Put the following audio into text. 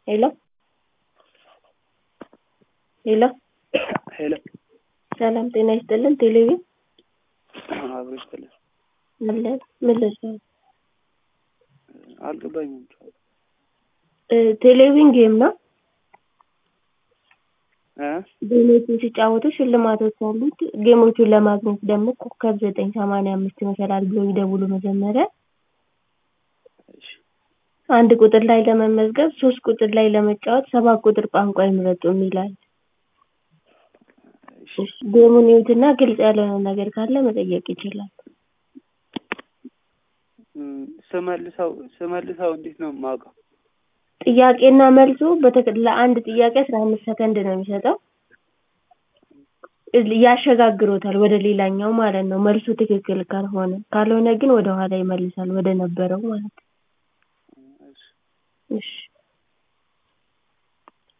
ሄሎ ሄሎ ሄሎ ሰላም ጤና ይስጥልን ቴሌቪዥን አብሮ ይስጥልን። አለ ምን ልርዳው? አልገባኝም። እ ቴሌቪዥን ጌም ነው። እ ጌሞቹን ሲጫወቱ ሽልማቶች አሉት። ጌሞቹን ለማግኘት ደግሞ ኮከብ ዘጠኝ ሰማንያ አምስት ይመስላል ብሎ ይደውሉ መጀመሪያ እሺ አንድ ቁጥር ላይ ለመመዝገብ ሶስት ቁጥር ላይ ለመጫወት ሰባት ቁጥር ቋንቋ ይምረጡ የሚላል። እሺ ጌሙን ይዩትና ግልጽ ያልሆነ ነገር ካለ መጠየቅ ይችላል። እም፣ ስመልሰው ስመልሰው እንዴት ነው የማውቀው? ጥያቄና መልሱ በተከ- ለአንድ ጥያቄ አስራ አምስት ሰከንድ ነው የሚሰጠው። እ- ያሸጋግሮታል ወደ ሌላኛው ማለት ነው መልሱ ትክክል ካልሆነ። ካልሆነ ግን ወደ ኋላ ይመልሳል ወደ ነበረው ማለት ነው። እሺ እሺ